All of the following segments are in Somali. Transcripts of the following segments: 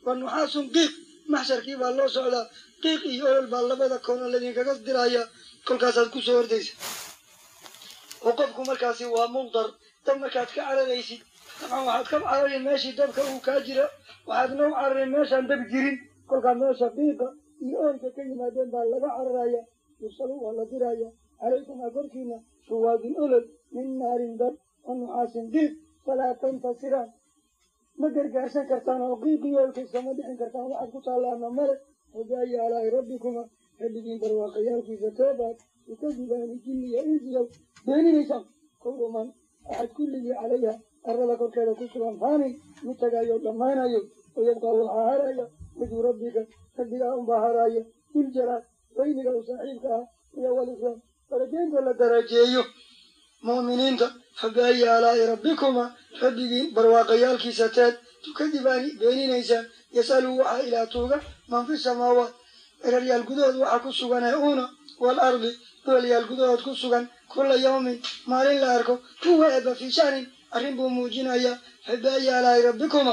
wa nuxaasun qiiq maxsharkii baa loo socdaa qiiq iyo olol baa labada koona laydinkaga diraya kolkaasaad kusoo ordaysa oo qofku markaasi waa mundar dab markaad ka cararaysid dabcan waxaad ka carari meeshii dabka uu kaa jira waxaadna u cararay meeshaan dab jirin kolkaa meesha qiiqa iyo oolka ka yimaadeen baa laga cararaya yursalu waa la diraya calaykumaa korkiina shuwaadun olol min naarin dab wa nuxaasin qiiq falaa tantasiraan ma gargaarsan kartaan oo qiiqii oolkiisama dhixin kartaan waxaad ku taallaana male wabaayi alaahi rabbikuma rabbigiin barwaaqayaalkiisa toobaad ukadibaani jinniya insiyow beeninaysaan kowruman axad kulligii calayha arada korkeeda ku sugan faanin mid tagaayo dhammaanayo oo yabqaa waxaa haraya wajhu rabbika rabbigaa unbaa haraayo diljalaal weyniga u saaxiibka ah iyo walikraam darajeynta la darajeeyo mu'miniinta fabaayi alaa'i rabbikuma rabbigiin barwaaqayaalkiisa teed tukadibaani beeninaysaan yasalu waxaa ilaa tuuga man fi samaawaat eraryaal gudahood waxaa ku sugan ee uuna waalardi dhoolyaal gudahood ku sugan kula yawmin maalin la arko huwa eeba fii sha'nin arrin buu muujinayaa fabaayi alaa'i rabbikuma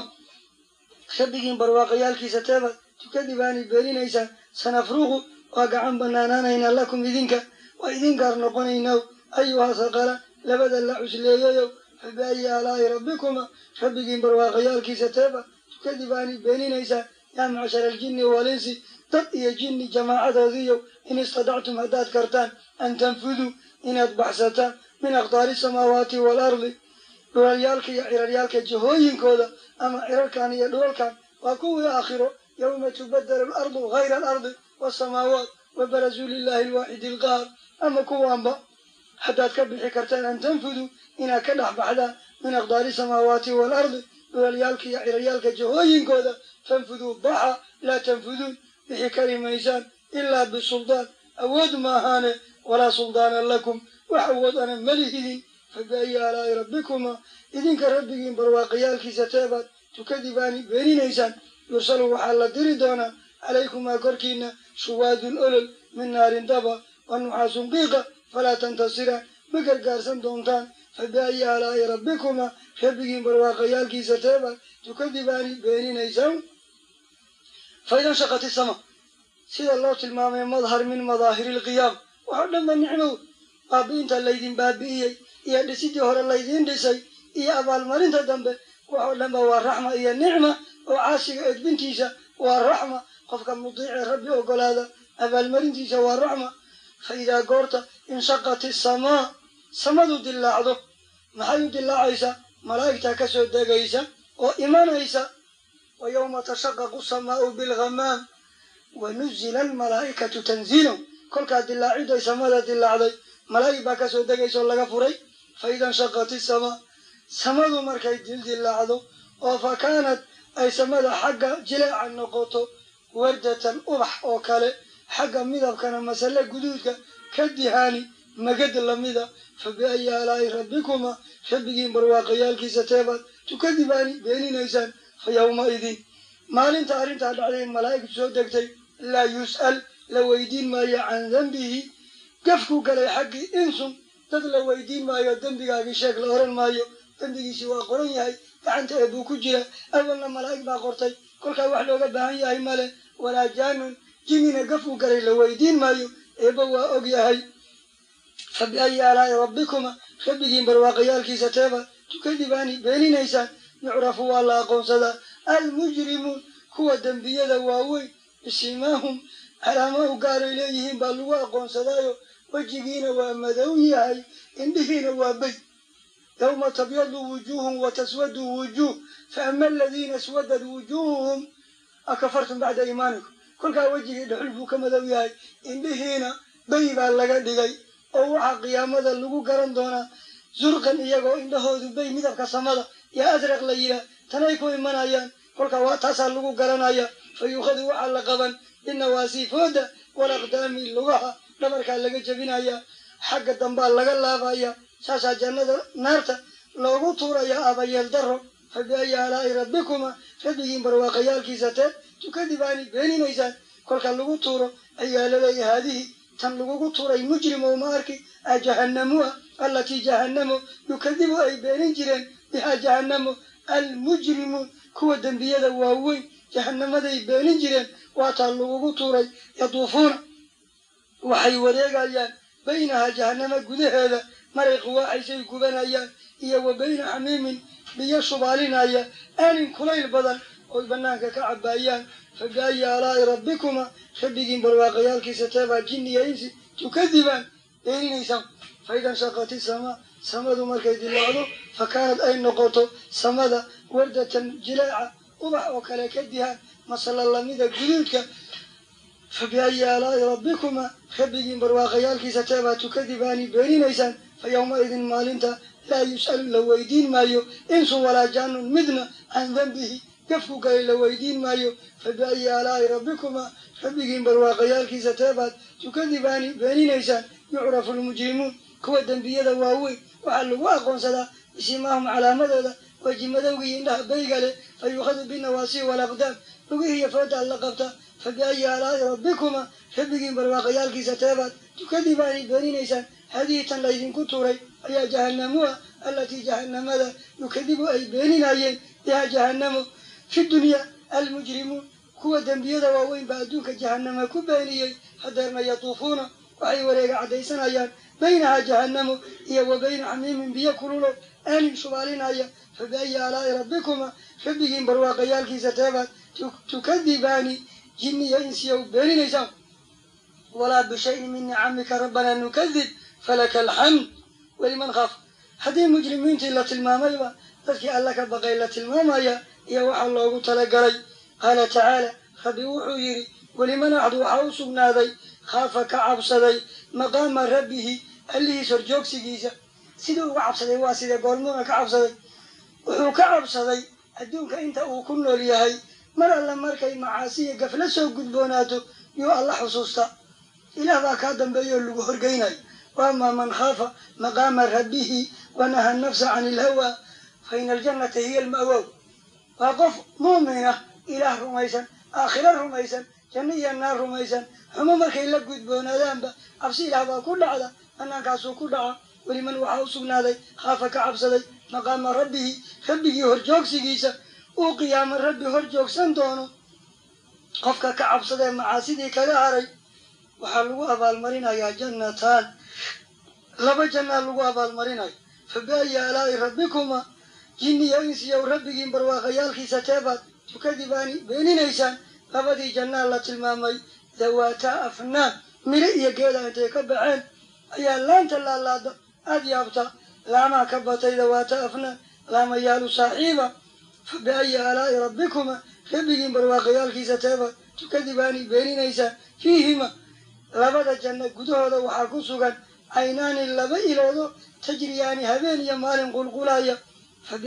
rabbigiin barwaaqayaalkiisa teebaad tukadibaani beeninaysaan sanafruqu waa gacan banaanaanaynaa lakum idinka waa idin gaar noqonaynaa ayuhaa saqala labada la cusleeyayow fabaayi alaa'i rabbikuma rabbigiin barwaaqayaalkiisa teebaad tukadibaani beeninaysaan yaa macshara aljinni walinsi dad iyo jinni jamaacadoodiiyo in istadactum haddaad kartaan an tanfuduu inaad baxsataan min aqdaari samaawaati waalardi dhulalyaalka iyo ciraryaalka jihooyinkooda ama cirarkan iyo dhulalkan waa kuwii aakhiro yawma tubadelu alardu hayra alardi waasamaawaat wabarazuu lilahi alwaaxidi alqahar ama kuwaanba haddaad ka bixi kartaan an tanfuduu inaad ka dhex baxdaan min aqdaari samaawaati waalardi dhulalyaalka iyo ciraryaalka jihooyinkooda fanfuduu baxa laa tanfuduun bixi kari maysaan ilaa bisuldaan awood maahaane walaa suldaana lakum wax awood ana malihidin fabaayi alaa'i rabbikuma idinka rabbigiin barwaaqayaalkiisa teebaad tukadibaani beeninaysaan yursalu waxaa la diri doonaa calaykumaa korkiina shuwaadun olol min naarin daba wa nuxaasun qiiqa falaa tantasiraan ma gargaarsan doontaan fabaayi alaa'i rabbikuma rabbigiin barwaaqayaalkiisa teebaad tukadibaani beeninaysaan faidan shaqati sama sida loo tilmaamay madhar min madaahiri ilqiyaam waxoo dhan ba nicmow baabi'inta laydin baabi'iyey iyo dhisidii hore laydiin dhisay iyo abaalmarinta dambe waxoo dhan ba waa raxma iyo nicma oo caasiga edbintiisa waa raxma qofka mudiicee rabbi ogolaada abaalmarintiisa waa raxma fa idaa goorta inshaqati samaa samadu dilaacdo maxay u dilaacaysaa malaa'igtaa ka soo degaysa oo imanaysa wa yowma tashaqaqu samaau bilghamaam wa nuzila almalaa'ikatu tanziilan kolkaa dilaaciday samada dilaacday malaa'ig baa kasoo degaysa oo laga furay fa ida nshaqati samaa samadu markay dildilaacdo oo fa kaanad ay samada xagga jileeca noqoto wardatan ubax oo kale xagga midabkana masale guduudka ka dihaani magad lamida fa biayi alaa'i rabbikuma rabbigiin barwaaqayaalkiisa teebaad tukadibaani beeninaysaan fa yawmaidin maalinta arrintaa dhacday malaa'igtu soo degtay laa yus'al la weydiin maayo can dembihi gafku galay xaggii insun dad la weydiin maayo dembigaagii sheeg la oran maayo dembigiisii waa qoran yahay gacanta ee buu ku jira awalna malaa'ig baa qortay kolkaa wax looga baahan yahay male walaa jaanun jinnina gafku galay la weydiin maayo eeba waa og yahay fa biayi alaa'i rabbikuma rabbigiin barwaaqayaalkiisa teeba tukadibaani beeninaysaan yucrafu waa la aqoonsadaa almujrimuun kuwa dembiyada waaweyn bisimaahum calaamo u gaaray leeyihiin baa lagu aqoonsadaayo wejigiina waa madow yahay indhihiina waa bey yawma tabyadu wujuuhum wa taswadu wujuuh faama aladiina aswadad wujuuhuhum akafartum bacda iimaanikum kolkaa wejigii dhuxul buu ka madow yahay indhihiina bey baa laga dhigay oo waxaa qiyaamada lagu garan doonaa zurqan iyagoo indhahoodu bey midabka samada yaa asraq la yidhaah tanay ku imanayaan kolkaa waa taasaa lagu garanaya fa yuukhadu waxaa la qaban binawaasiifooda walaqdaami lugaha dhabarkaa laga jebinaya xagga dambaa laga laabaya saasaa jannada naarta loogu tuurayaa abayeel daro fa biayi alaa'i rabbikuma rabbigiin barwaaqayaalkiisa tee tukadibaani beeninaysaan kolka lagu tuuro ayaa laleeya haadihi tan lagugu tuuray mujrimo ma arki a jahannamuha allatii jahannamo yukadibu ay beenin jireen bihaa jahannamo almujrimuun kuwa dembiyada waaweyn jahanamaday beenin jireen waataa lagugu tuuray yaduufuuna waxay wareegayaan baynaha jahanamo gudaheeda maray quwaaxaysay gubanayaan iyo wa bayna xamiimin biyo shubaalinaya aanin kulayl badan oy banaanka ka cabaayaan fa biayi aalaa'i rabbikuma rabbigiin barwaaqayaalkiisa teebaa jinni iyo insi tukadibaan beeninaysaan faida nshaqati samaa samadu markay dilaacdo fa kaanad ay noqoto samada wardatan jileeca ubax oo kale ka dihaan masala lamida guduudka fa biayi aalaa'i rabbikuma rabbigiin barwaaqayaalkiisa teebaa tukadibaani beeninaysaan fa yowmaidin maalinta laa yus'alu la weydiin maayo insun walaa jaanun midna can dembihi gafku galay la weydiin maayo fa biayi aalaa'i rabbikuma rabbigiin barwaaqayaalkiisa teebaad tukadibaani beeninaysaan yucrafu lmujrimuun kuwa dembiyada waaweyn waxaa lagu aqoonsadaa bisimaahum calaamadooda weji madowga iyo indhaha bayga leh fa yuukhadu binawaasi walaqdaam lugihii iyo fooda alla qabta fa biayi aalaa'i rabbikuma rabbigiin barwaaqayaalkiisa teebaad tukadibaani beeninaysaan haadihi tan laydinku tuuray ayaa jahanamua allatii jahanamada yukadibu ay beeninayeen biha jahanamo fi dunya almujrimuun kuwa dembiyada waaweyn baa adduunka jahanama ku beeniyey hadeerna yatuufuuna waxay wareega caddaysanayaan baynaha jahanamo iyo wa bayna xamiimin biyo kululo aanin shubaalinaya fa biayi aalaa'i rabbikuma rabbigiin barwaaqayaalkiisa teebaad tukadibaani jinniyo insiya u beeninaysaan walaa bishayin min nicamika rabbanaa nukadib falaka alxamd weliman khaaf haddii mujrimiintii la tilmaamayba dadkii alla ka baqay la tilmaamaya iyo waxaa loogu talagalay qaala tacaala rabbi wuxuu yidhi weliman axdu waxaa u sugnaaday khaafa ka cabsaday maqaama rabbihi allihiis horjoogsigiisa siduu uga cabsaday waa sida goormuuna ka cabsaday wuxuu ka cabsaday adduunka inta uu ku nool yahay mar alle markay macaasiya gafla soo gudboonaato yuu alla xusuusta ilaah baa kaa dambeeya oo lagu horgeynayo waamaa man khaafa maqaama rabbihi wanaha nafsa can ilhawa fa ina aljannata hiya alma'wow waa qof muumin ah ilaah rumaysan aakhiro rumaysan janno iyo naar rumaysan xumo markay la gudboonaadaanba cabsi ilaah baa ku dhacda banaankaasuu ku dhaca weliman waxaa u sugnaaday khaafa ka cabsaday maqaama rabbihi rabbigii horjoogsigiisa uu qiyaamo rabbi hor joogsan doono qofka ka cabsadee macaasidii kaga haray waxaa lagu abaalmarinayaa jannataan laba jannaa lagu abaalmarinayo fa biayi aalaa'i rabbikuma jinniya insiyow rabbigiin barwaaqayaalkiisa teebaad tukadibaani beeninaysaan labadii jannaa la tilmaamay dawaataa afnaan miro iyo geeda intay ka baxeen ayaa laanta laalaada aada yaabta laamaha ka batay dawaata afnaan laamayaalu saaxiiba fa biayi aalaa'i rabbikuma rabbigiin barwaaqayaalkiisa teebaad tukadibaani beeninaysaan fiihima labada janno gudahooda waxaa ku sugan caynaani laba iloodo tajriyaani habeen iyo maalin qulqulaya fa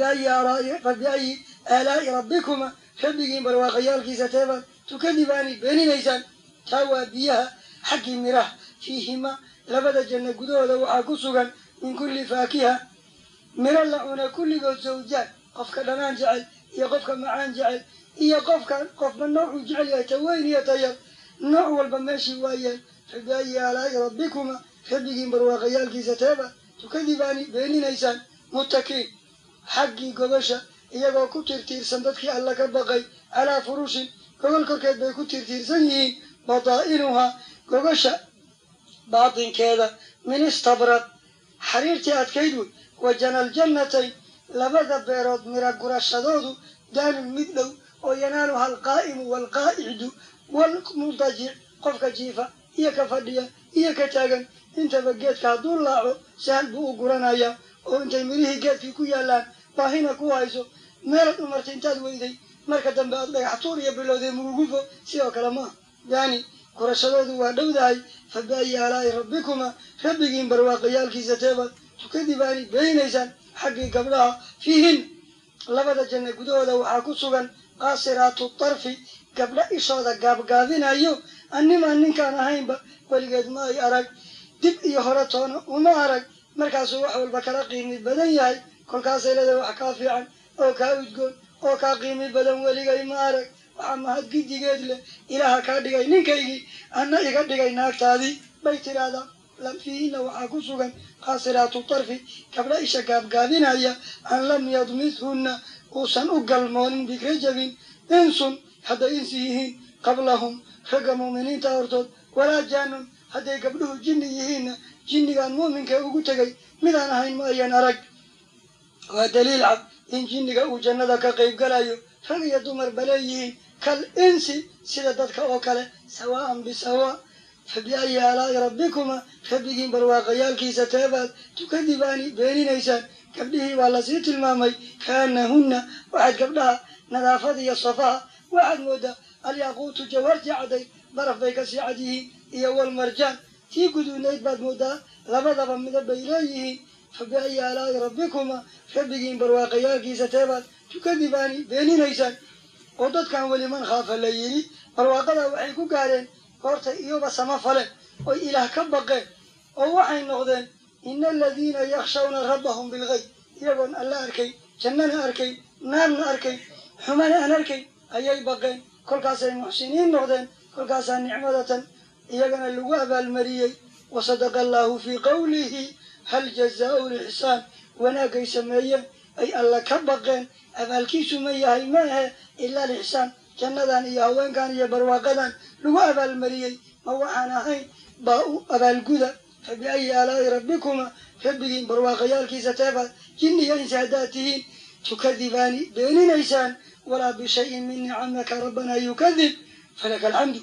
biayi aalaa'i rabbikuma rabbigiin barwaaqayaalkiisa teebaad tukadibaani beeninaysaan taa waa biyaha xaggii miraha fiihima labada janno gudahooda waxaa ku sugan min kulli faakiha miro la cuna kulligood zawjaan qofka dhanaan jecel iyo qofka macaan jecel iyo qofka qofba noocuu jecel yahay ta weyn iyo tayar nooc walba meeshii waayeen fa biayi aalaa'i rabbikuma rabbigiin barwaaqayaalkiisa teeba tukadibaani beeninaysaan muttakiin xaggii gobasha iyagoo ku tirtiirsan dadkii alla ka baqay calaa furushin gogol korkeed bay ku tirtiirsan yihiin badaa'inuhaa gogasha baatinkeeda min istabrad xariirtii adkayd wey wa janaljannatayn labada beerood mira gurashadoodu daanun mid dhow oo yanaaluha alqaa'imu waalqaa'icdu waalmuntajic qofka jiifa iyo ka fadhiya iyo ka taagan intaba geedka hadduu laaco sahal buu u guranayaa oo intay mirihii geedkii ku yaallaan baahina ku hayso meelaad umartay intaad weyday marka dambe aad dhagax tuur iyo bilowday murugufo sidoo kale maaha yaani gurashadoodu waa dhowdahay fa biayi aalaa'i rabbikuma rabbigiin barwaaqayaalkiisa teebaad tukadibaani beeninaysaan xaggii gabdhaha fiihin labada janno gudahooda waxaa ku sugan qaasiraatu tarfi gabdha ishooda gaabgaabinayo annimaa ninkaan ahaynba weligeed ma ay arag dib iyo hore toona uma arag markaasuu wax walba kala qiimi badan yahay kolkaasay leedahay wax kaa fiican oo kaa udgoon oo kaa qiimi badan weligay ma arag waxaa mahad gidigeed leh ilaaha kaa dhigay ninkaygii anna iga dhigay naagtaadii bay tidhaahdaa fiihina waxaa ku sugan qaasiraatu tarfi gabdha isha gaabgaabinaya an lam yadmithunna uusan u galmoonin bikrajabin insun hadday insi yihiin qablahum ragga mu'miniinta hortood walaa jaanun hadday gabdhuhu jinni yihiinna jinnigaan muuminka ugu tegay midaan ahayn ma ayan arag waa daliil cad in jinniga uu jannada ka qayb galayo rag iyo dumar baleeyihiin kal insi sida dadka oo kale sawaa'an bisawaa fa biayi aalaa'i rabbikuma rabbigiin barwaaqayaalkiisa teebaad tukadibaani beeninaysaan gabdhihii waa lasii tilmaamay kaanahunna waxaad gabdhaha nadaafad iyo safaha waxaad moodaa alyaquutu jawarti cadday baraf bay ka sii cad yihiin iyo walmarjaan tii guduunayd baad moodaa labadaba midab bay leeyihiin fa biayi aalaa'i rabbikuma rabbigiin barwaaqayaalkiisa teebaad tukadibaani beeninaysaan oo dadkan weli man khaafa la yidhi barwaaqada waxay ku gaareen goortay iyoba sama faleen oy ilaah ka baqeen oo waxay noqdeen ina aladiina yakshawna rabbahum bilgayb iyagoon alla arkay jannana arkay naarna arkay xumana aan arkay ayay baqeen kolkaasay muxsiniin noqdeen kolkaasaa nicmadatan iyagana lagu abaalmariyey wasadaqa allaahu fii qowlihi hal jazaau lixsaan wanaagay sameeyeen ay alla ka baqeen abaalkiisu ma yahay ma ahe ilaa lixsaan jannadan iyo haweenkan iyo barwaaqadan lagu abaalmariyey ma waxaan ahayn baa u abaalguda fa biayi aalaa'i rabbikuma rabbigiin barwaaqayaalkiisa teebaad jinniya insi haddaad tihiin tukadibaani beeninaysaan walaa bishayin min nicamaka rabbana yukadib falaka alxamdu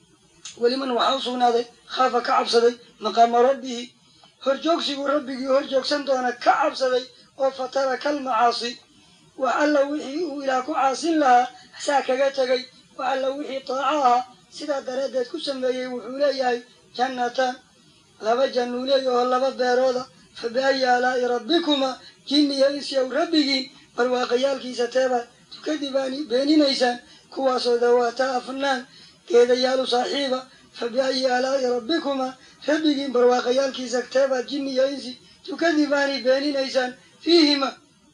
weliman waxaa u sugnaaday khaafa ka cabsaday maqaama rabbihi horjoogsiguu rabbigii horjoogsan doona ka cabsaday oo fataraka almacaasi wax alla wixii uu ilaah ku caasin lahaa saa kaga tegay wax alla wixii taaco ahaa sidaa daraaddeed ku sameeyey wuxuu leeyahay jannataan laba jannuu leeya oo laba beerooda fa biayi aalaa'i rabbikuma jinniya insyow rabbigiin barwaaqayaalkiisa teebaad tukadibaani beeninaysaan kuwaasoo dawaataa afnaan geedayaalu saaxiiba fa biayi aalaa'i rabbikuma rabbigiin barwaaqayaalkiisa teebaad jinniya insi tukadibaani beeninaysaan fiihima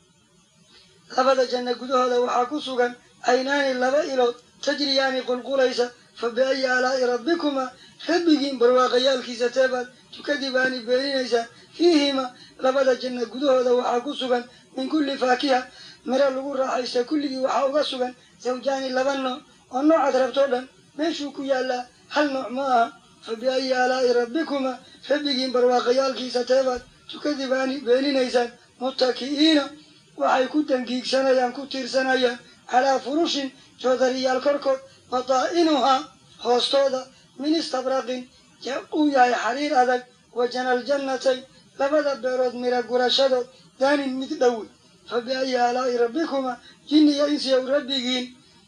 labada janno gudahooda waxaa ku sugan aynaani laba ilood tajriyaani qulqulaysa fa biayi aalaa'i rabbikuma rabbigiin barwaaqayaalkiisa teebaad tukadibaani beeninaysaan fiihima labada janno gudahooda waxaa ku sugan min kulli faakiha miro lagu raaxaysta kulligii waxaa uga sugan zawjaani laba nooc oo noocaad rabtoo dhan meeshuu ku yaallaa hal nooc ma aha fa biayi aalaa'i rabbikuma rabbigiin barwaaqayaalkiisa teebaad tukadibaani beeninaysaan muttaki'iina waxay ku dangiigsanayaan ku tiirsanayaan calaa furushin joodariyaal korkood bataa'inuhaa hoostooda min istabraqin uu yahay xariir adag wa janal jannatayn labada beerood mira gurashadood daanin mid dhowe fa biayi aalaa'i rabbikuma jinniya insiyow rabbigiin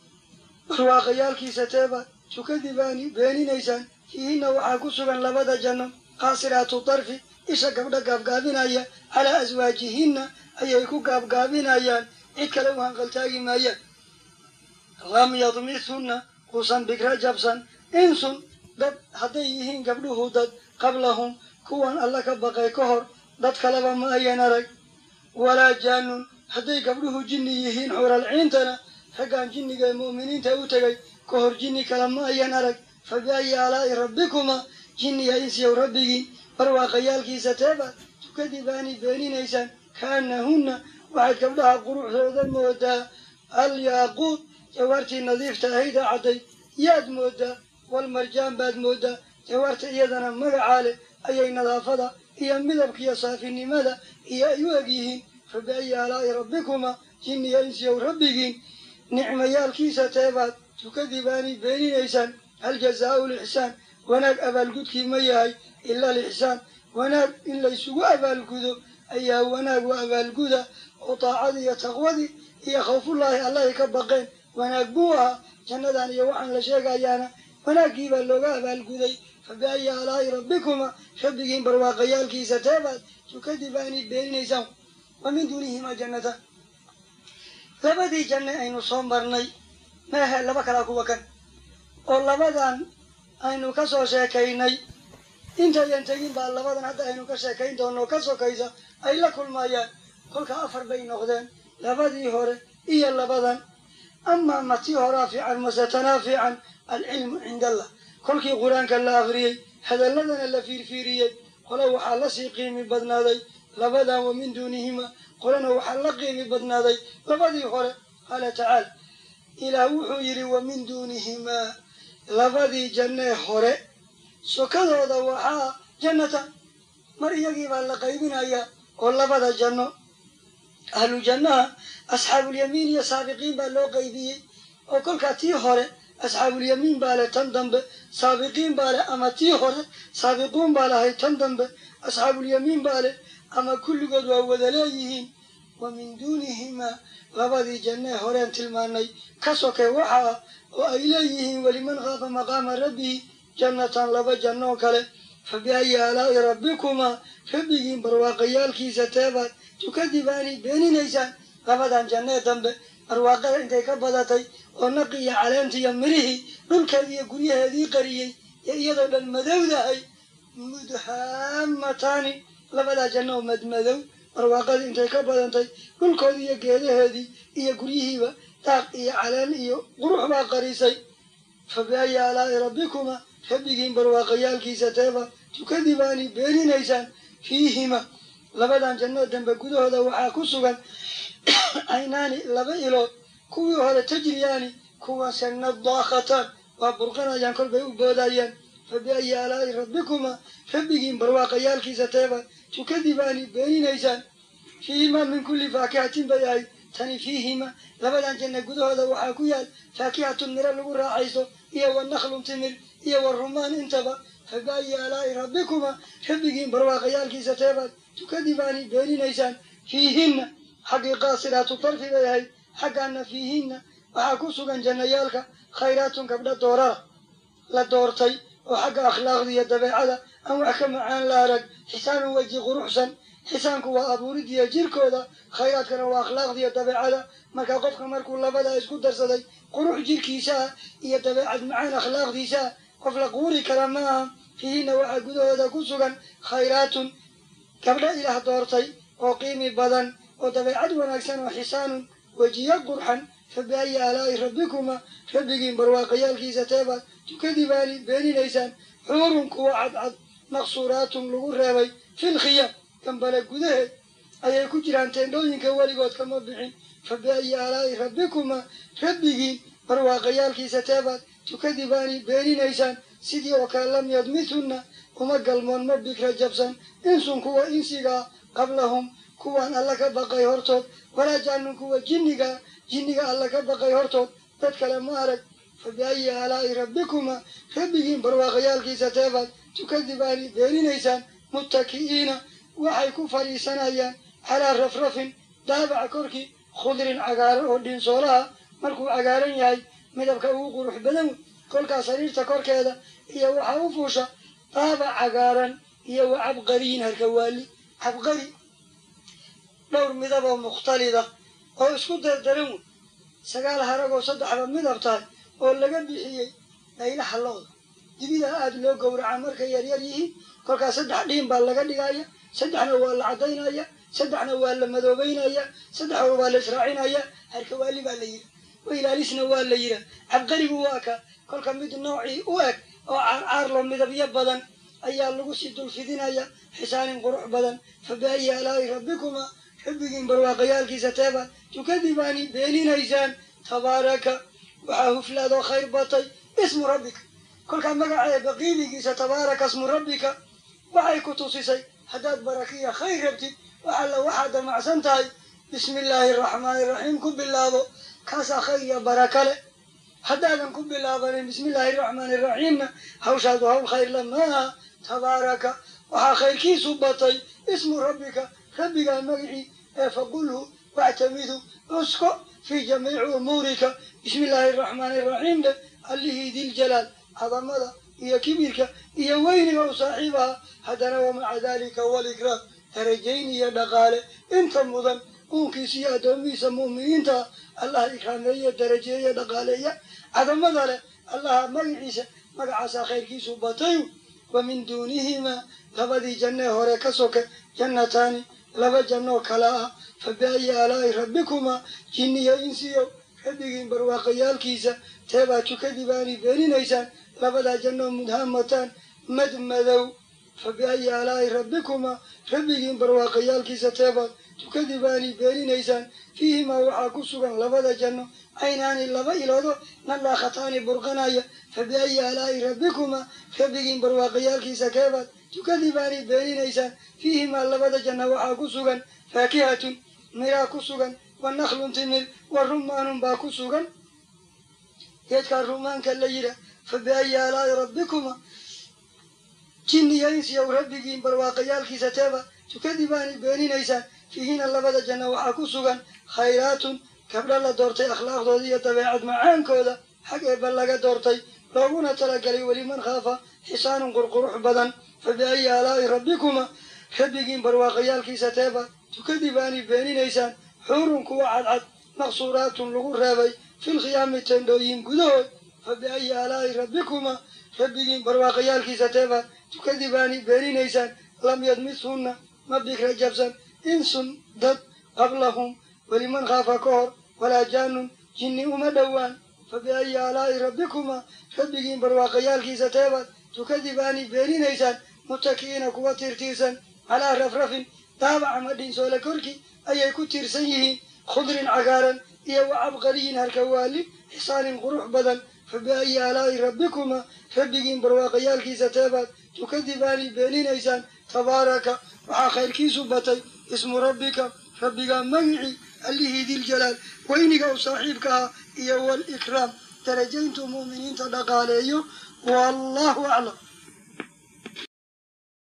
barwaaqayaalkiisa teebaad tukadibaani beeninaysaan fiihinna waxaa ku sugan labada janno qaasiraatu darfi isha gabdha gaabgaabinaya calaa aswaajihinna ayay ku gaabgaabinayaan cid kale u hanqaltaagi maayaan lam yadmithunna kuusan bigra jabsan insun dad hadday yihiin gabdhuhu dad qablahum kuwan alla ka baqay ka hor dad kaleba ma ayan arag walaa jaanun hadday gabdhuhu jinni yihiin xuralciintana raggaan jinniga ee mu'miniinta u tegay ka hor jinni kale ma ayan arag fa biayi aalaa'i rabbikuma jinniya insiyow rabbigiin barwaaqayaalkiisa teebaad tukadibaani beeninaysaan kaanahunna waxaad gabdhaha quruxdooda moodaa alyaaquud jawaartii nadiifta ahayda cadday yaad moodaa walmarjaan baad moodaa jawaarta iyadana magacaa leh ayay nadaafada iyo midabkiiyo saafinimada iyo ay u eg yihiin fa biayi aalaa'i rabbikuma jinniya insiyow rabbigiin nicmayaalkiisa teebaad tukadibaani beeninaysaan hal jazaau lixsaan wanaag abaalgudkii ma yahay ila alixsaan wanaag in laysugu abaalgudo ayaa wanaag wa abaalguda oo daacadii iyo taqwadii iyo khawfullaahi allahay ka baqeen wanaag buu ahaa jannadan iyo waxaan la sheegayaana wanaaggii baa looga abaalguday fa biayi aalaa'i rabbikuma rabbigiin barwaaqayaalkiisa teebaad tukadibaani beeninaysaan wa min duunihimaa jannataan labadii janne aynu soo marnay meehe laba kalaa kuwa kan oo labadan aynu ka soo sheekaynay intayan tegin baa labadan hadda aynu ka sheekayn doono ka sokaysa ay la kulmayaan kolka afar bay noqdeen labadii hore iyo labadan amaa ma tii horaa fiican mase tanaa fiican alcilmu cinda allah kolkii qur-aanka la akriyey hadalladana la fiirfiiriyey qole waxaa lasii qiimi badnaaday labadan wa min duunihima qolena waxaa la qiimi badnaaday labadii hore qaala tacaala ilaah wuxuu yidhi wa min duunihimaa labadii jannee hore sokadooda waxaa jannatan mar iyagii baa la qaybinayaa oo labada janno ahlu jannaha asxaabulyamiin iyo saabiqiin baa loo qaybiyey oo kolkaa tii hore asxaabulyamiin baa leh tan dambe saabiqiin baa leh ama tii hore saabiquun baa lahay tan dambe asxaabulyamiin baa leh ama kulligood waa wada leeyihiin wa min duunihimaa labadii jannee horeen tilmaanay ka sokay waxa ah oo ay leeyihiin weliman khaafa maqaama rabbihi jannatan laba jannoo kale fa biayi aalaa'i rabbikumaa rabbigiin barwaaqayaalkiisa teebaad tukadibaani beeninaysaan labadan jannee dambe barwaaqada intay ka badatay oo naqi iyo caleenta iyo mirihii dhulkeedii iyo guryaheedii qariyey iyo iyadoo dhan madowdahay mudhaamataani labadaa janno oo madmadow barwaaqadii intay ka badantay dhulkoodii iyo geedaheedii iyo guryihiiba daaq iyo caleen iyo qurux baa qarisay fa biayi aalaa'i rabbikuma rabbigiin barwaaqayaalkiisa teeba tukadibaani beeninaysaan fiihima labadan jannoo dambe gudahooda waxaa ku sugan caynaani laba ilood kuwii hore tajriyaani kuwaase nadaakhatan waa burqanayaan kolbay u boodayaan fa biayi aalaa'i rabbikuma rabbigiin barwaaqayaalkiisa teeba tukadibaani beeninaysaan fiihimaa min kulli faakihatin bay ahayd tani fiihima labadan janna gudahooda waxaa ku yaal faakihatun miro lagu raaxayso iyo wa nakhlun timir iyo wa rumaan intaba fa biayi aalaa'i rabbikuma rabbigiin barwaaqayaalkiisa teebaad tukadibaani beeninaysaan fiihinna xaggii qaasiraatu tarfi bay ahayd xaggaana fiihinna waxaa ku sugan jannayaalka khayraatun gabdha doorara la doortay oo xagga akhlaaqda iyo dabeecada aan wax ka macaan la arag xisaanun weji quruxsan xisaanku waa abuuridiiyo jirkooda khayraadkana waa akhlaaqda iyo dabeecada marka qofka markuu labadaa isku darsaday qurux jirkiisa ah iyo dabeecad macaan akhlaaqdiisa ah qof la quuri kara ma aha fiihinna waxaa gudahooda ku sugan khayraatun gabdha ilaah doortay oo qiimi badan oo dabeecad wanaagsan oo xisaanun wejiyo qurxan fa biayi aalaa'i rabbikuma rabbigiin barwaaqayaalkiisa teebaad tukadibaani beeninaysaan xuurun kuwa cadcad maqsuuraatun lagu reebay filkhiyam gambale gudaheed ayay ku jiraan teendhooyinka weligood kama bixin fa biayi aalaa'i rabbikuma rabbigiin barwaaqayaalkiisa teebaad tukadibaani beeninaysaan sidii oo kale lam yadmithunna uma galmoon ma bikra jabsan insun kuwa insigaa qablahum kuwaan alla ka baqay hortood walaa jaanun kuwa jinniga jinniga alla ka baqay hortood dad kale ma arag fa biayi aalaa'i rabbikuma rabbigiin barwaaqayaalkiisa teebaad tukadibaani beeninaysaan muttaki'iina waxay ku fadhiisanayaan calaa rafrafin daabaca korkii khudrin cagaaran oo dhinsoolaha markuu cagaaran yahay midabka ugu qurux badan kolkaa sariirta korkeeda iyo waxaa u fuusha daabac cagaaran iyo wa cabqariyin harkawaali cabqari dhowr midaboo mukhtalida oo isku dardaran wey sagaal haragoo saddexba midab tahay oo laga bixiyey dhaylaha looda dibidaa aada loo gowraca markay yaryar yihiin kolkaas saddex dhiin baa laga dhigaya saddexna waa la caddaynaya saddexna waa la madoobeynaya saddexna waa la israacinaya harkawaali baa la yidhi wailaalisna waa la yidha cabqarigu waa ka kolka mid noocii u eg oo caarcaarlo midabyo badan ayaa lagu sii dulfidinaya xisaanin qurux badan fa biayi aalaa'i rabbikuma rabbigiin barwaaqayaalkiisa teeba tukadibaani beeninaysaan tabaaraka waxaa huflaadoo khayr batay ismu rabbika kolkaa magaceeba qiimigiisa tabaaraka ismu rabbika waxay ku tusisay haddaad barakiya khayr rabtid waxalla waxaad damacsan tahay bismi illaahi araxmaani iraxiim ku bilaabo kaasaa khayr iyo baraka leh haddaadan ku bilaabanin bismi illaahi araxmaani iraxiimna hawshaadu hawl khayr la maaha tabaaraka waxaa khayrkiisu batay ismu rabbika rabbigaa magicii ee faqulhu wactamidu usko fii jamiici umuurika bismi illaahi araxmaani iraxiim leh allihii diljalaal cadamada iyo kibirka iyo weyniga u saaxiibaha haddana wamaca dalika walikraam darajayn iyo dhaqaale inta mudan uunkiisa iyo addoomihiisa mu'miniinta allah ikraameeye darajeeye dhaqaaleeya cadamada leh allaha magaciisa magacaasaa khayrkiisu batay wa min duunihimaa labadii jannee hore ka soke jannataani laba jannoo kala ah fa biayi aalaa'i rabbikumaa jinniyo insiyo rabbigiin barwaaqayaalkiisa teebaa tukadibaani beeninaysaan labadaa jannoo mudhaamataan madmadow fa biayi aalaa'i rabbikumaa rabbigiin barwaaqayaalkiisa teebaad tukadibaani beeninaysaan fiihimaa waxaa ku sugan labada janno caynaani laba iloodo nadhaakhataani burqanaya fa biayi aalaa'i rabbikumaa rabbigiin barwaaqayaalkiisa keebaad tukadibaani beeninaysaan fiihimaa labada janno waxaa ku sugan faakihatun miraa ku sugan wa nakhlun timir wa rumaanun baa ku sugan geedkaa rumaanka la yidha fa biayi aalaa'i rabbikumaa jinniya insiyow rabbigiin barwaaqayaalkiisa teeba tukadibaani beeninaysaan fiihina labada janno waxaa ku sugan khayraatun gabdho la doortay akhlaaqdooda iyo dabeecad macaankooda xag eebba laga doortay looguna talagalay weliman khaafa xisaanun qurqurux badan fa biayi aalaa'i rabbikuma rabbigiin barwaaqayaalkiisa teeba tukadibaani beeninaysaan xuurun kuwa cadcad maqsuuraatun lagu reebay filkhiyaami tendhooyin gudahood fa biayi aalaa'i rabbikuma rabbigiin barwaaqayaalkiisa teeba tukadibaani beeninaysaan lam yadmishunna ma bikra jabsan insun dad qablahum weliman khaafa ka hor walaa jaanun jinni uma dhowaan fa biayi aalaa'i rabbikuma rabbigiin barwaaqayaalkiisa teebaad tukadibaani beeninaysaan mutaki'iina kuwa tiirtiirsan calaa rafrafin daabac ama dhinsoole korkii ayay ku tiirsan yihiin khudrin cagaaran iyo wa cabqariyin harkawaali xisaanin qurux badan fa biayi aalaa'i rabbikuma rabbigiin barwaaqayaalkiisa teebaad tukadibaani beeninaysaan tabaaraka waxaa khayrkiisu batay ismu rabbika rabbigaa magicii allihii diljalaal weyniga u saaxiibka ah iyo walikraam darajayntuu mu'miniinta dhaqaaleeyo wallahu aclam